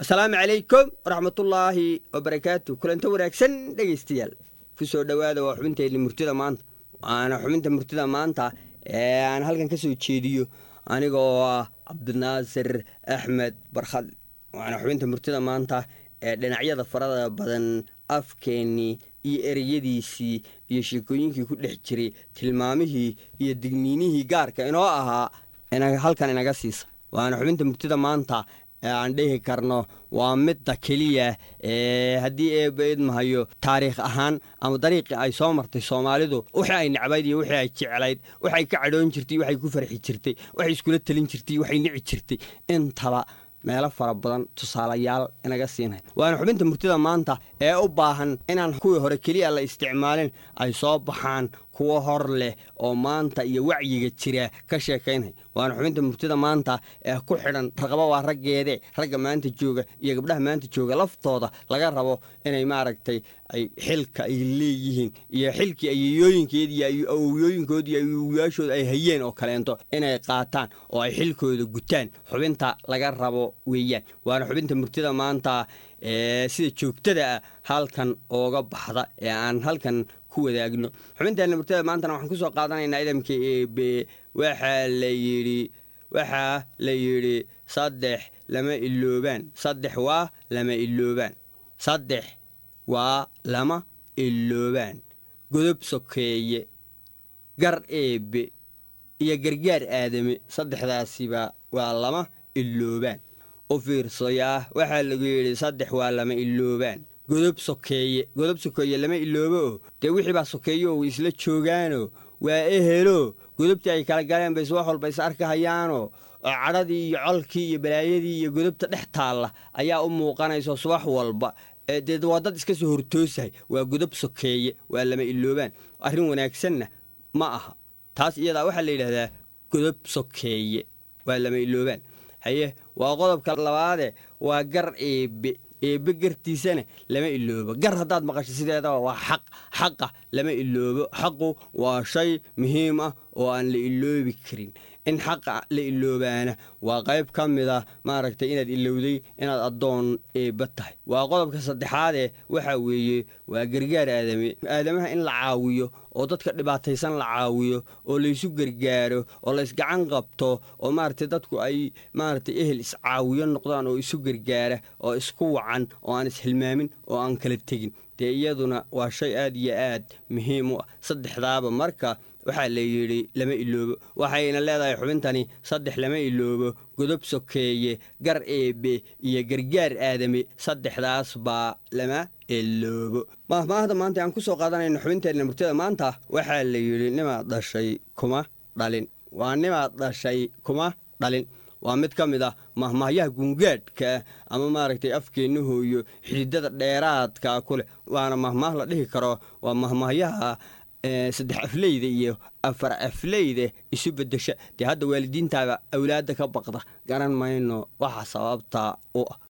asalaamu calaykum waraxmatullaahi wabarakaatu kulanto wanaagsan dhegaystayaal ku soo dhowaada waa xubinteenni murtida maanta waana xubinta murtida maanta ee aan halkan ka soo jeediyo anigoo ah cabdinaasir axmed barkhad waana xubinta murtida maanta ee dhinacyada farada badan afkeennii iyo ereyadiisii iyo sheekooyinkii ku dhex jiray tilmaamihii iyo digniinihii gaarka inoo ahaa halkan inaga siisa waana xubinta murtida maanta ee aan dhihi karno waa midda keliya ee haddii eeba idmahayo taariikh ahaan ama dariiqii ay soo martay soomaalidu wixii ay necbayd iyo wixii ay jeclayd waxay ka cadhoon jirtay waxay ku farxi jirtay waxay iskula telin jirtay waxay nici jirtay intaba meelo fara badan tusaalayaal inaga siinay waana xubinta murtida maanta ee u baahan inaan kuwii hore keliya la isticmaalin ay soo baxaan kuwo hor leh oo maanta iyo wacyiga jira ka sheekaynay waana xubinta murtida maanta ee ku xidhan raqaba waa raggeede ragga maanta jooga iyo gabdhaha maanta jooga laftooda laga rabo inay maaragtay ay xilka ay leeyihiin iyo xilkii ayeyooyinkeedi iyo awowyooyinkoodi iyo awowayaashooda ay hayeen oo kaleento inay qaataan oo ay xilkooda gutaan xubinta laga rabo weeyaan waana xubinta murtida maanta ee sida joogtada ah halkan ooga baxda ee aan halkan wadaagno xubinteena murtada maantana waxaan kusoo qaadanaynaa idamka eebe waxaa la yidhi waxaa la yidhi saddex lama iloobaan saddex waa lama iloobaan saddex waa lama iloobaan godob sokeeye gar eebe iyo gargaar aadame saddexdaasiba waa lama iloobaan u fiirsayaa waxaa lagu yidhi saddex waa lama iloobaan godob sokeeye godob sokeeye lama iloobo oo dee wixii baa sokeeyo way isla joogaanoo waa ehelo godobtii ay kala galeen bays wax walba is arkahayaanoo oo cadhadii iyo colkii iyo balaayadii iyo godobta dhex taalla ayaa u muuqanayso subax walba dee waa dad iska soo hortoosahay waa godob sokeeye waa lama iloobaan arrin wanaagsanna ma aha taas iyadaa waxaa la yidhahdaa godob sokeeye waa lama iloobaan haye waa qodobka labaade waa gar eebe eebe gartiisana lama iloobo gar haddaad maqasho sideedaba waa xaq xaqa lama iloobo xaqu waa shay muhiim ah oo aan la iloobi karin in xaqa la iloobaana waa qayb ka mid a maaragtay inaad ilowday inaad addoon eebba tahay waa qodobka saddexaadee waxaa weeye waa gargaar aadame aadamaha in la caawiyo oo dadka dhibaataysan la caawiyo oo laysu gargaaro oo laysgacan qabto oo maaragtay dadku ay maaragtay ehel iscaawiyo noqdaan oo isu gargaara oo isku wacan oo aan ishilmaamin oo aan kala tegin dee iyaduna waa shay aad iyo aad muhiim u ah saddexdaaba marka waxaa la yidhi lama iloobo waxayna leedahay xubintani saddex lama iloobo godob sokeeye gar eebe iyo gargaar aadame saddexdaas baa lama iloobo mahmaahda maanta aan ku soo qaadanayno xubinteenna murtada maanta waxaa la yidhi nimaad dhashay kuma dhalin waa nimaad dhashay kuma dhalin waa mid ka mid ah mahmaahyaha gungaadhka ama maaragtay afkeenna hooyo xididada dheeraadka ku leh waana mahmaah la dhihi karo waa mahmaahyaha saddex afleyda iyo afar afleyda isu bedesha dee hadda waalidiintaaba awlaadda ka baqda garan mayno waxa sababta u ah